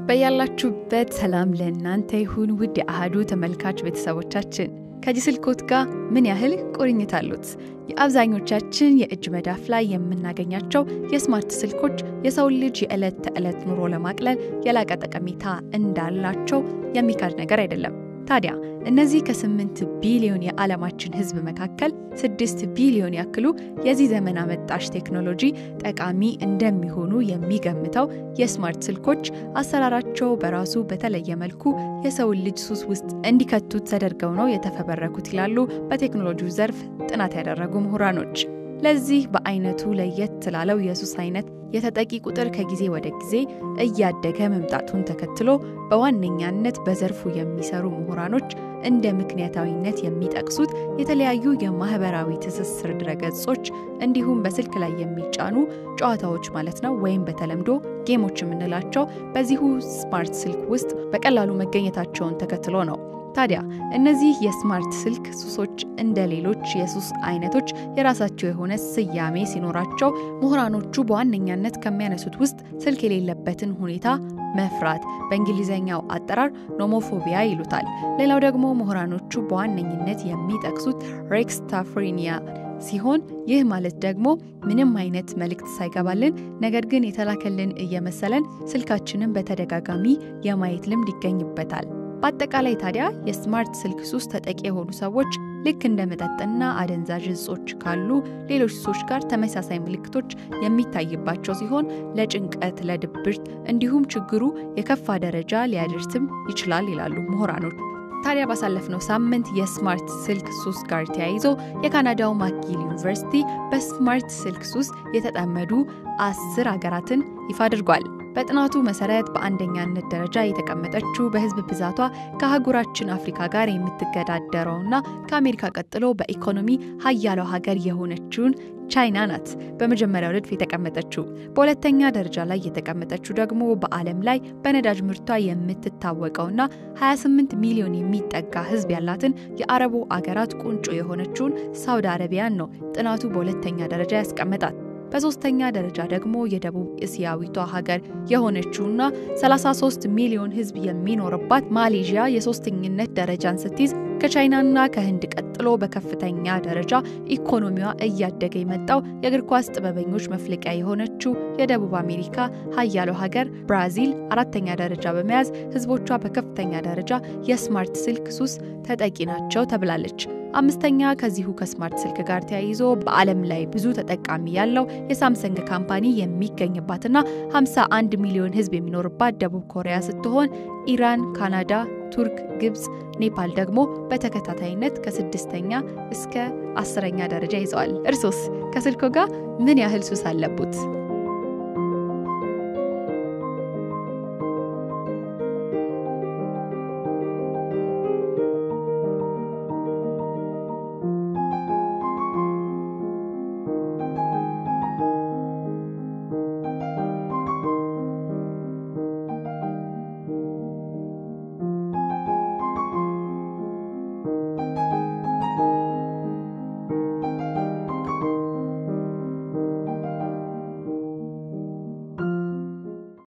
በያላችሁበት ሰላም ለእናንተ ይሁን ውድ የአህዱ ተመልካች ቤተሰቦቻችን ከዚህ ስልኮት ጋር ምን ያህል ቁርኝት አሉት? የአብዛኞቻችን የእጅ መዳፍ ላይ የምናገኛቸው የስማርት ስልኮች የሰውን ልጅ የዕለት ተዕለት ኑሮ ለማቅለል የላቀ ጠቀሜታ እንዳላቸው የሚካድ ነገር አይደለም። ታዲያ እነዚህ ከስምንት ቢሊዮን የዓለማችን ሕዝብ መካከል ስድስት ቢሊዮን ያክሉ የዚህ ዘመን አመጣሽ ቴክኖሎጂ ጠቃሚ እንደሚሆኑ የሚገምተው የስማርት ስልኮች አሰራራቸው በራሱ በተለየ መልኩ የሰውን ልጅ ሱስ ውስጥ እንዲከቱት ተደርገው ነው የተፈበረኩት ይላሉ በቴክኖሎጂው ዘርፍ ጥናት ያደረጉ ምሁራኖች። ለዚህ በአይነቱ ለየት ላለው የሱስ አይነት የተጠቂ ቁጥር ከጊዜ ወደ ጊዜ እያደገ መምጣቱን ተከትሎ በዋነኛነት በዘርፉ የሚሰሩ ምሁራኖች እንደ ምክንያታዊነት የሚጠቅሱት የተለያዩ የማህበራዊ ትስስር ድረገጾች እንዲሁም በስልክ ላይ የሚጫኑ ጨዋታዎች ማለት ነው፣ ወይም በተለምዶ ጌሞች የምንላቸው በዚሁ ስማርት ስልክ ውስጥ በቀላሉ መገኘታቸውን ተከትሎ ነው። ታዲያ እነዚህ የስማርት ስልክ ሱሶች እንደ ሌሎች የሱስ አይነቶች የራሳቸው የሆነ ስያሜ ሲኖራቸው ምሁራኖቹ በዋነኛነት ከሚያነሱት ውስጥ ስልክ የሌለበትን ሁኔታ መፍራት በእንግሊዝኛው አጠራር ኖሞፎቢያ ይሉታል። ሌላው ደግሞ ምሁራኖቹ በዋነኝነት የሚጠቅሱት ሬክስታፍሬኒያ ሲሆን ይህ ማለት ደግሞ ምንም አይነት መልእክት ሳይገባልን ነገር ግን የተላከልን እየመሰለን ስልካችንን በተደጋጋሚ የማየት ልምድ ይገኝበታል። በአጠቃላይ ታዲያ የስማርት ስልክ ሱስ ተጠቂ የሆኑ ሰዎች ልክ እንደ መጠጥና አደንዛዥ እጾች ካሉ ሌሎች ሱሶች ጋር ተመሳሳይ ምልክቶች የሚታይባቸው ሲሆን ለጭንቀት፣ ለድብርት እንዲሁም ችግሩ የከፋ ደረጃ ሊያደርስም ይችላል ይላሉ ምሁራኖች። ታዲያ ባሳለፍነው ሳምንት የስማርት ስልክ ሱስ ጋር ተያይዞ የካናዳው ማክጊል ዩኒቨርሲቲ በስማርት ስልክ ሱስ የተጠመዱ አስር ሀገራትን ይፋ አድርጓል። በጥናቱ መሰረት በአንደኛነት ደረጃ የተቀመጠችው በሕዝብ ብዛቷ ከአህጉራችን አፍሪካ ጋር የምትገዳደረውና ከአሜሪካ ቀጥሎ በኢኮኖሚ ሀያለው ሀገር የሆነችውን ቻይና ናት። በመጀመሪያው ረድፍ የተቀመጠችው። በሁለተኛ ደረጃ ላይ የተቀመጠችው ደግሞ በዓለም ላይ በነዳጅ ምርቷ የምትታወቀውና 28 ሚሊዮን የሚጠጋ ሕዝብ ያላትን የአረቡ አገራት ቁንጮ የሆነችውን ሳውዲ አረቢያን ነው ጥናቱ በሁለተኛ ደረጃ ያስቀመጣት። በሶስተኛ ደረጃ ደግሞ የደቡብ እስያዊቷ ሀገር የሆነችውና 33 ሚሊዮን ህዝብ የሚኖርባት ማሌዥያ የሶስተኝነት ደረጃን ስትይዝ ከቻይናና ከህንድ ቀጥሎ በከፍተኛ ደረጃ ኢኮኖሚዋ እያደገ የመጣው የእግር ኳስ ጥበበኞች መፍለቂያ የሆነችው የደቡብ አሜሪካ ሀያለው ሀገር ብራዚል አራተኛ ደረጃ በመያዝ ህዝቦቿ በከፍተኛ ደረጃ የስማርት ስልክ ሱስ ተጠቂ ናቸው ተብላለች። አምስተኛ ከዚሁ ከስማርት ስልክ ጋር ተያይዞ በዓለም ላይ ብዙ ተጠቃሚ ያለው የሳምሰንግ ካምፓኒ የሚገኝባትና 51 ሚሊዮን ህዝብ የሚኖርባት ደቡብ ኮሪያ ስትሆን ኢራን፣ ካናዳ፣ ቱርክ፣ ግብፅ፣ ኔፓል ደግሞ በተከታታይነት ከስድስተኛ እስከ አስረኛ ደረጃ ይዘዋል። እርሶስ ከስልኮ ጋር ምን ያህል ሱስ አለቡት?